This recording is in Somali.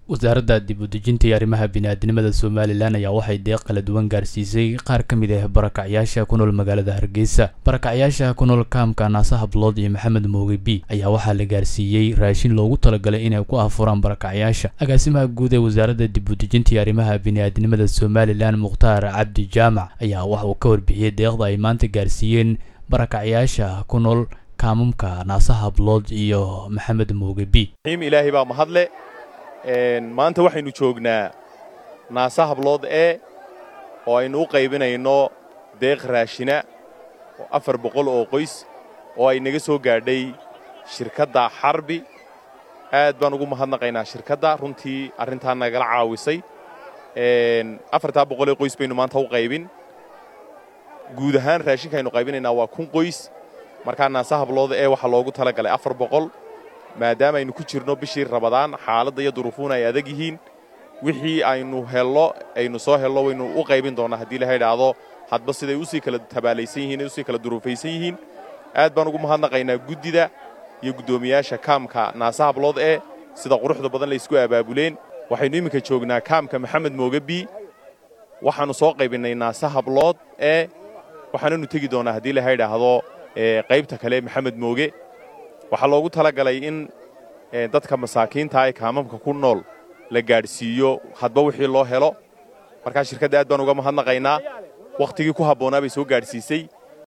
wasaaradda dib u dejinta iyo arrimaha bini'aadinimada somalilan ayaa waxay deeq kala duwan gaarsiisay qaar ka mid ah barakacyaasha ku nool magaalada hargeysa barakacyaasha ku nool kaamka naase hablood iyo maxamed mooge b ayaa waxaa la gaarsiiyey raashin loogu talagalay inay ku afuraan barakacyaasha agaasimaha guud ee wasaaradda dib u dejinta iyo arrimaha bini'aadinimada somalilan mukhtaar cabdi jaamac ayaa waxa uu ka warbixiyey deeqda ay maanta gaarsiiyeen barakacyaasha ku nool kaamamka naase hablood iyo maxamed mooge b ilaahay baa mahadle maanta waxaynu joognaa naase hablood ee oo aynu u qaybinayno deeq raashina oo afar boqol oo qoys oo ay naga soo gaadhay shirkadda xarbi aad baan ugu mahadnaqaynaa shirkadda runtii arrintaa nagala caawisay afartaa boqolee qoys baynu maanta u qaybin guud ahaan raashinka aynu qaybinaynaa waa kun qoys markaa naase hablood ee waxaa loogu tala galay afar boqol maadaama aynu ku jirno bishii rabadaan xaaladda iyo duruufuuna ay adag yihiin wixii aynu hello aynu soo hello waynu u qaybin doonnaa haddii laha idhaahdo hadba siday usii kala tabaalaysan yihiin ay usii kala duruufaysan yihiin aad baan ugu mahadnaqaynaa guddida iyo guddoomiyaasha kaamka naase hablood ee sida quruxda badan laysku abaabuleen waxaynu iminka joognaa kaamka maxamed mooge b waxaannu soo qaybinnay naase hablood ee waxaananu tegi doonnaa haddii laha idhaahdo qaybta kale maxamed mooge waxaa loogu talagalay in dadka masaakiinta ee kaamamka ku nool la gaadhsiiyo hadba wixii loo helo markaa shirkadda aad baan uga mahadnaqaynaa wakhtigii ku habboonaa bay soo gaadhsiisay